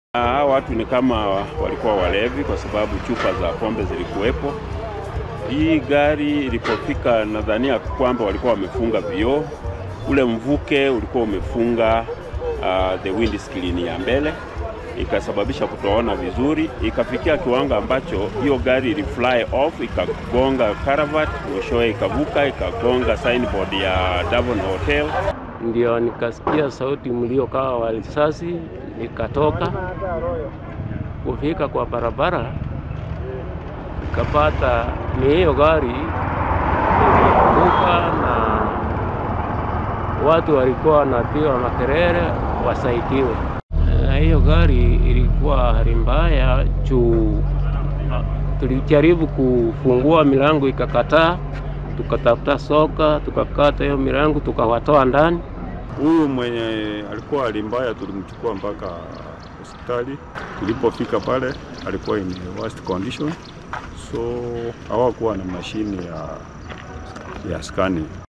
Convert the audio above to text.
Hawa watu ni kama walikuwa walevi, kwa sababu chupa za pombe zilikuwepo. Hii gari ilipofika, nadhania kwamba walikuwa wamefunga vioo, ule mvuke ulikuwa umefunga uh, the windscreen ya mbele, ikasababisha kutoona vizuri, ikafikia kiwango ambacho hiyo gari ili fly off, ikagonga caravat, mwishowe ikavuka ikagonga signboard ya Davon Hotel. Ndio nikasikia sauti mlio kawa wa risasi, nikatoka kufika kwa barabara, nikapata ni hiyo gari ilianguka, na watu walikuwa wanapiga makelele wasaidiwe. Na hiyo gari ilikuwa hali mbaya juu tulijaribu kufungua milango ikakataa, tukatafuta soka tukakata hiyo milango tukawatoa ndani. Huyu mwenye alikuwa hali mbaya tulimchukua mpaka hospitali. Tulipofika pale alikuwa in worst condition, so hawakuwa na mashine ya, ya scanning.